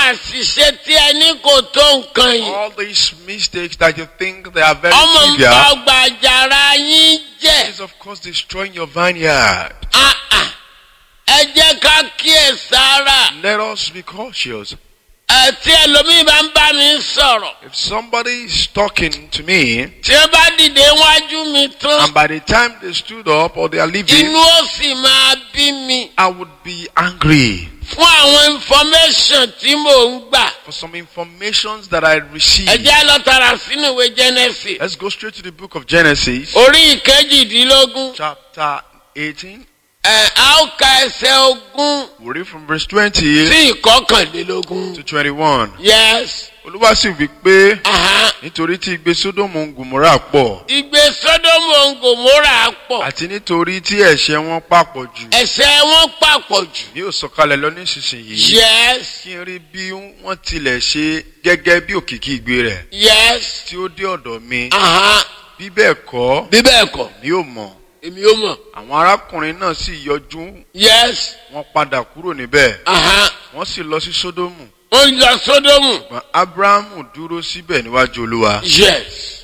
àṣìṣe tí ẹni kò tó nǹkan yìí. All these mistakes that you think they are very ọmọ nǹkan trivial ọgbà àjàrà yín jẹ́. is of course destroying your vineyard. Ah, ah. ẹ jẹ́ ká kíyè sára. Let us be cautious. ẹ tí ẹlòmíì bá ń bá mi sọ̀rọ̀. If somebody is talking to me tí ó bá dìde wájú mi tán. and by the time they stood up or they are leaving, inú ó sì máa bí mi. I would be angry fún àwọn information tí mò ń gbà. for some informations that I ẹ received. jẹ́ lọ tààrà sínú ìwé Genesis. Let's go straight to the book of Genesis, orí ìkejìdínlógún. chapter 18. ẹ a ó ka ẹsẹ̀ ogún We read from verse 20 sí ìkọkànlélógún. to 21. yes. Olúwa sì wí pé aha. nítorí tí igbe Sódómù ń Gòmórà pọ̀ ìgbé sódómù òǹgòmórà pọ̀. àti nítorí tí ẹ̀ṣẹ̀ wọn papọ̀ jù ẹ̀ṣẹ̀ wọn papọ̀ jù. ní ó sọ̀kalẹ̀ lọ nísinsìnyí yes. kí n rí bí wọ́n tilẹ̀ ṣe gẹ́gẹ́ bí òkìkí igbe rẹ̀ yes. tí ó dé ọ̀dọ̀ mi aha. bí bẹ́ẹ̀ kọ́ bí bẹ́ẹ̀ kọ́ mi ò mọ̀ èmi ò mọ̀. àwọn arákùnrin náà sì yọjú yes. wọ́n padà kúrò níbẹ̀ aha. wọ́n sì lọ sí Sódómù ó ń lọ sódómù. ṣùgbọ́n Ábúráhámù dúró síbẹ̀ níwájú Olúwa. yes.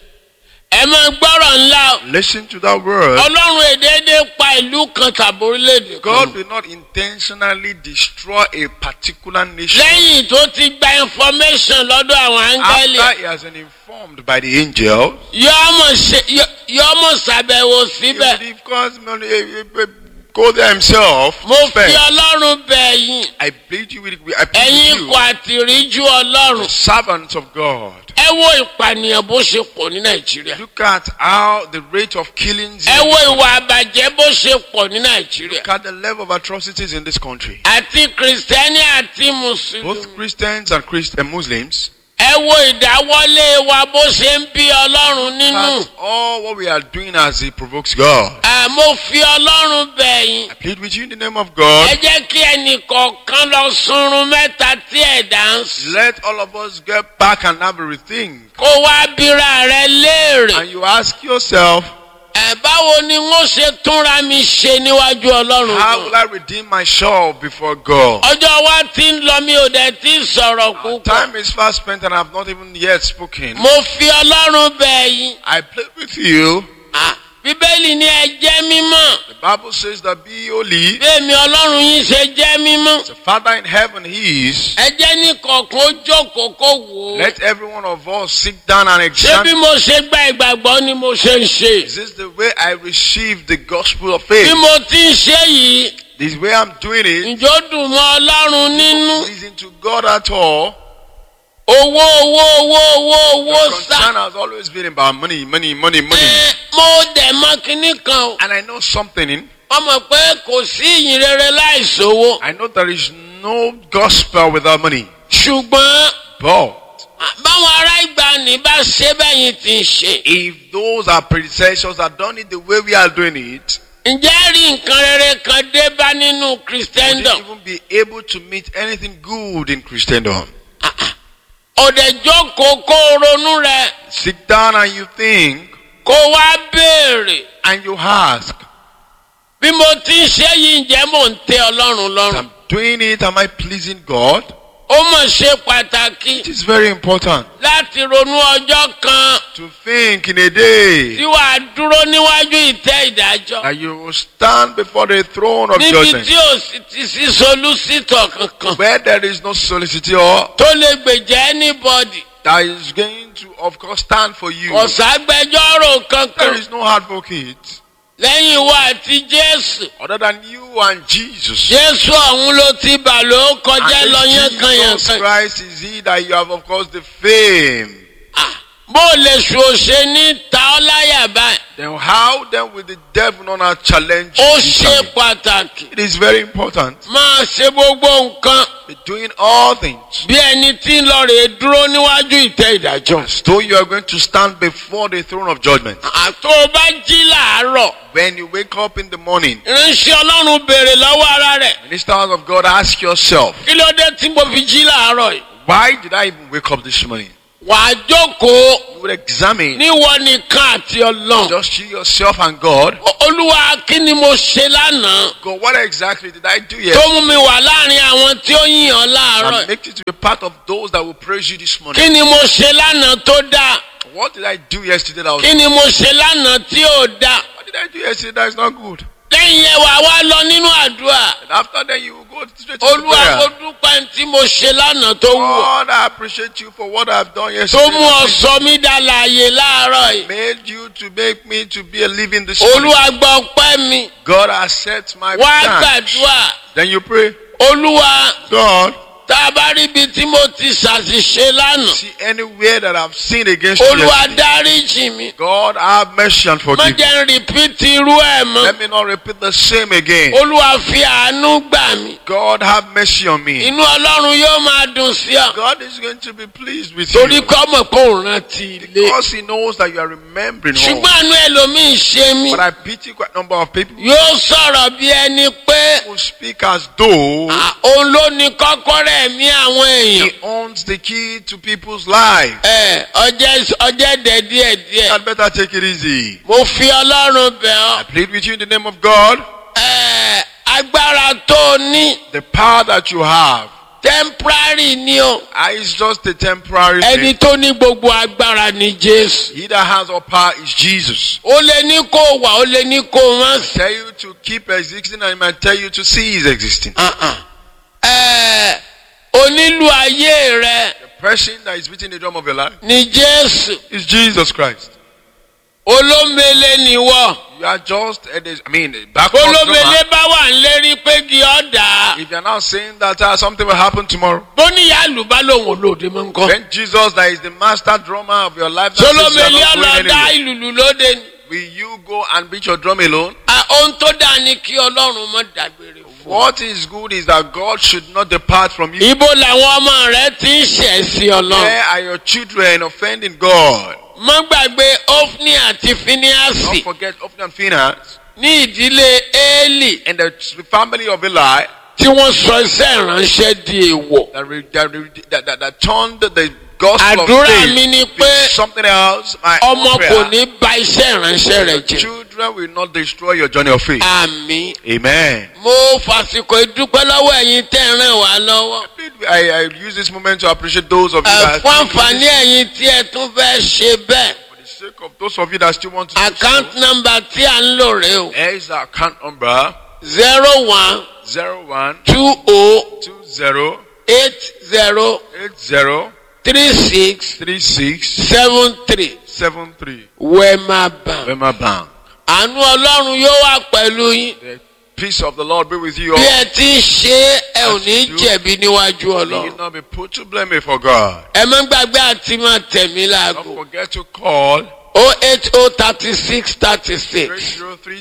ẹ máa gbọ́rọ̀ ńlá o. Listen to that word. ọlọ́run èdèédé pa ìlú kan tàbí orílẹ̀-èdè God kan. will not intentionally destroy a particular nation lẹ́yìn tó ti gba information lọ́dọ̀ àwọn áńgẹ́lì. after he has been informed by the angel. yọ́mọ̀ ṣe yọ́- yọ́mọ̀ ṣàbẹ̀wò He síbẹ̀. will of course not, eh, eh, go there himself. mo fi first. ọlọ́run bẹ̀ yín. I plead you with, I plead ẹ̀yin with kò you, àtìríjú ọlọ́run. the servants of God. ẹ wo ìpànìyàn bó ṣe pọ̀ ní nàìjíríà. Look at how the rate of killings. ẹ in- wo ìwà àbàjẹ́ bó ṣe pọ̀ ní nàìjíríà. Look at the level of atrocities in this country. àti kìrìsìtẹ́nì àti mùsùlùmí. Both Christians and Christ and Muslims. ẹ wo ìdáwọ́lé wa bó ṣe ń bí ọlọ́run nínú. That's all what we are doing as it provokes God. ẹ mo fi ọlọ́run bẹ̀ yín. I plead with you in the name of God. ẹ jẹ́ kí ẹnì kọ̀ọ̀kan lọ sunrun mẹ́ta tí ẹ̀dá ń sùn. Let all of us get back and have a rethink. kó wá bíra rẹ léèrè. And you ask yourself, ẹ báwo ni wọ́n ṣe túnra mi ṣe níwájú ọlọ́run how náà. will I redeem myself before God? ọjọ́ wa ti ń lọ mi ò dẹ̀ ti sọ̀rọ̀ púpọ̀. Time is fast spent and I have not even yet spoken. mo fi ọlọ́run bẹ̀ yín. I plead with you. Ah, bíbélì ni ẹ jẹ́ mímọ́. The Bible says that be holy. bẹ́ẹ̀mi ọlọ́run yín ṣe jẹ́ mímọ́. The Father in heaven He is. ẹ jẹ́ ní kọ̀ọ̀kan ó jókòó kó wò ó. Let every one of us sit down and ṣé bí examine. mo ṣe gba ìgbàgbọ́ ni mo ṣe ń ṣe. Is this the way I receive the gospel of bí faith? mo ti ń ṣe yìí This way I'm doing it. ǹjọ́ ó dùn mọ́ ọlọ́run nínú. Pleasing to God at all. owó owó owó owó owó The sá. concern has always been about money, money, money, money. Ẹ, mo dẹ̀ mọ kinní kan o. And I know something. In, wọ́n mọ̀ pé kò sí ìyìn rere láìsówó. I know there is no gospel without money. ṣùgbọ́n But báwọn ará ìgbàanì bá ṣe bẹ́yìn ti ń ṣe. if those are predecessors that done it the way we are doing it, ǹjẹ́ rí nǹkan rere kan dé bá nínú would christendom? you even be able to meet anything good in Christendom? ọ̀dẹ̀ jókòó kó o ronú rẹ̀ Sit down and you think kó wá béèrè. and you ask, bí mo ti ń ṣe yìí ǹjẹ́ mò ń tẹ ọlọ́run lọ́rùn. I'm doing it, am I pleasing God? ó mọ̀ ṣe pàtàkì It is very important láti ronú ọjọ́ kan to think in a day tí wàá dúró níwájú ìtẹ́ ìdájọ́. that you will stand before the throne of níbi judgment tí ò sì ti sí solúsítọ̀ kankan where there is no solicitor tó lè gbèjà anybody. that is going to, of course, stand for you. kò ságbẹjọ́rò There kankan is no advocate lẹ́yìn wa àti jésù. other than you and Jesus. jésù ọ̀hún ló ti bà ló kọjá And lọ this yẹn kan yẹn Jesus kan. Christ is he that you have, of course, the fame. Ah, bó o lè ṣòṣe ní ta ọ́ láyà báyìí. Then how then will the devil not now challenge ó you? ṣe pàtàkì. It is very important. máa ṣe gbogbo nǹkan Be doing all things. bí ẹni tí ń lọ rèé dúró níwájú ìtẹ́ ìdájọ́. As though you are going to stand before the throne of judgment. àtò o bá jí làárọ̀ When you wake up in the morning, ìránṣẹ́ ọlọ́run béèrè lọ́wọ́ ara rẹ̀ ministers of God, ask yourself, kí ló dé tí mo fi jí làárọ̀ yìí. why did I even wake up this morning? wàá jókòó You will examine níwọ nìkan àti ọlọ́run. just you yourself and God. O- olúwa kí ni mo ṣe lánàá God, what exactly did I do tó yesterday? mú mi wà láàrin àwọn tí ó yìn ọ́ láàárọ̀ And make it to be part of those that will praise you this morning. kí ni mo ṣe lánàá tó dáa What did I do yesterday that was kí ni mo ṣe lánàá tí ò dáa What did I do yesterday that is not good? lẹ́yìn yẹn wàá wá lọ nínú àdúrà And after that, you will go straight to olúwa prayer. mo dúpẹ́ tí mo ṣe lánàá tó wù ọ́ God, I appreciate you for what I've done tó yesterday. mú ọ sọ mí dá láàyè láàárọ̀ yìí Made you to make me to be a living this morning. olúwa gbọ́ ọpẹ́ mi God accept my wá thanks. gbàdúrà Then you pray, olúwa God, tá a bá rí ibi tí mo ti ṣàṣìṣe lánàá see anywhere that I've sinned against you. olúwa yesterday. dáríjì mi God, have mercy and má forgive me. jẹ́ ń rìpítì irú ẹ̀ mọ́ Let me not repeat the same again. olúwa fi àánú gbà mí God, have mercy on me. inú ọlọ́run yóò máa dùn sí ọ God is going to be pleased with torí you. kọ́ mọ̀ pé òun rántí ilé Because He knows that you are remembering home. ṣùgbọ́n àánú ẹlòmíì ṣe mí But I pity quite a number of people yóò sọ̀rọ̀ bí ẹni pé who speak as though à, òun ló ní kọ́kọ́rọ́ ẹ̀mí àwọn èèyàn He owns the key to people's lives. ẹ ọjẹ́ ọjẹ́ dẹ̀ díẹ̀ You díẹ̀ had better take it easy. mo fi ọlọ́run bẹ̀ ọ́ I plead with you in the name of God. ẹ agbára tó o ní The power that you have temporary ni o ah, is just a temporary ẹni thing. tó ní gbogbo agbára ni jésù He that has all power is Jesus. ó lè ní kó o wà ó lè ní kó o má sí. Tell you to keep existing and he might tell you to cease existing. Uh-uh. Ẹ, onílù ayé rẹ The person that is beating the drum of your life ni jésù is Jesus Christ. olómele nìwọ You are just, a, I mean, a backward olómele drummer. bá wà ń lérí pé kí ọ dà á If you are now saying that uh, something will happen tomorrow, bóníyà àlùbá lòun olóde mọ nǹkan then Jesus, that is the master drummer of your life, that says you are solomele not going ọlọ́dà anywhere. ìlùlù lóde ni will you go and beat your drum alone? À, ohun tó dáa ni kí ọlọ́run mọ́ dágbére fún ọ. What is good is that God should not depart from you. ibo làwọn ọmọ rẹ ti ń ṣẹ̀ sí ọlọ́run Where are your children offending God? mọ́ gbàgbé ofni àti Don't finiasi forget Ophni and Phinehas ní ìdílé éèlì and the family of Eli tí wọ́n sọ iṣẹ́ ìránṣẹ́ di èèwọ̀. that, re, that, re, that, that, that turned the gospel of àdúrà faith mi ni to pé something else. My ọmọ own kò prayer. ní ba iṣẹ́ ìránṣẹ́ rẹ̀ Your jẹ́. children will not destroy your journey of faith. àmì Amen. mo fàsìkò ìdúpẹ́ lọ́wọ́ ẹ̀yin tẹ́ ẹ̀ ràn wá lọ́wọ́. I, I use this moment to appreciate those of you Ẹ, that fún àǹfààní ẹ̀yin tí ẹ tún fẹ́ ṣe bẹ́ẹ̀ for the sake of those of you that still want to do account so. number tí à ń lò rè o Here is the account number zero one zero one two o two zero eight zero eight zero three six three six seven three seven three. wema bank. Wema Bank. àánú ọlọ́run yóò wà pẹ̀lú yín The peace of the Lord be with you bí all. ẹ ti ń ṣe é ẹ ò ní jẹ̀bi níwájú May you ọlọ́run. not be put to blame before God. ẹ má gbàgbé àti máa tẹ̀mí Don't láago forget to call o eight o thirty six thirty six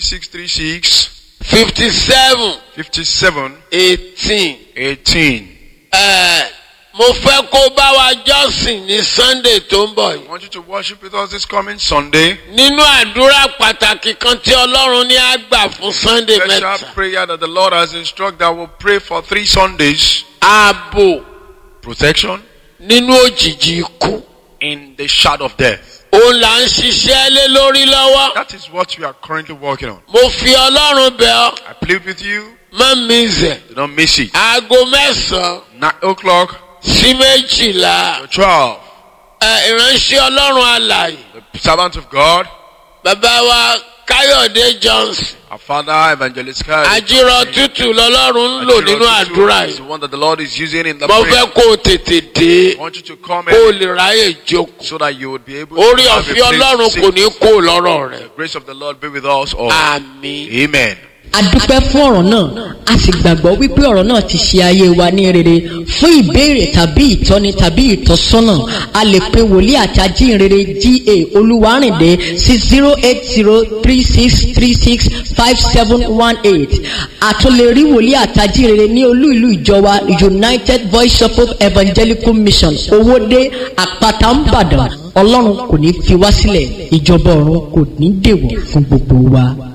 303636 fifty seven 57 eighteen. 18. ẹ mo fẹ́ kó bá wa jọ́sìn ní sunday tó ń bọ̀ I yìí. want you to worship with us this coming Sunday. nínú àdúrà pàtàkì kan tí ọlọ́run ní á gbà fún sunday Special mẹ́ta. prayer that the Lord has instructed that we'll pray for three Sundays. ààbò Protection nínú òjìji ikú. in the shadow of death. òun là ń ṣiṣẹ́ lé lórí lọ́wọ́. That is what we are currently working on. mo fi ọlọ́run bẹ̀ ọ́ I plead with you. má mi zẹ̀. Do not miss it. aago mẹ́sàn-án Nine o'clock sí méjìlá. to 12. ẹ ìránṣẹ́ ọlọ́run alàyè. The servant of God, bàbá wa káyọ̀dé johnson. our father, evangelist Kai. àjírọ̀ tútù lọ́lọ́run ń lò nínú àdúrà is the yìí. one that the Lord is using in the mo prayer. fẹ́ kó o tètè dé. I want you to come kó o in lè ráyè jókòó. so that you would be able orí to have a ọ̀fẹ́ place to ọlọ́run sit. kò ní kó o lọ́rọ̀ rẹ̀. The grace of the Lord be with us all. àmì. Amen. a dúpẹ́ fún ọ̀rọ̀ náà a sì gbàgbọ́ wípé ọ̀rọ̀ náà ti ṣe ayé wa ní rere fún ìbéèrè tàbí ìtọ́ni tàbí ìtọ́sọ́nà a lè pe wòlíì àti ajínrere ga olúwarìndé sí zero eight zero three six three six five seven one eight àtúnlè rí wòlíì àti ajínrere ní olú ìlú ìjọba united voice of hope evangelical mission owóde àpáta ńbàdàn ọlọ́run kò ní fi wá sílẹ̀ ìjọba ọ̀run kò ní dèwọ̀ fún gbogbo wa.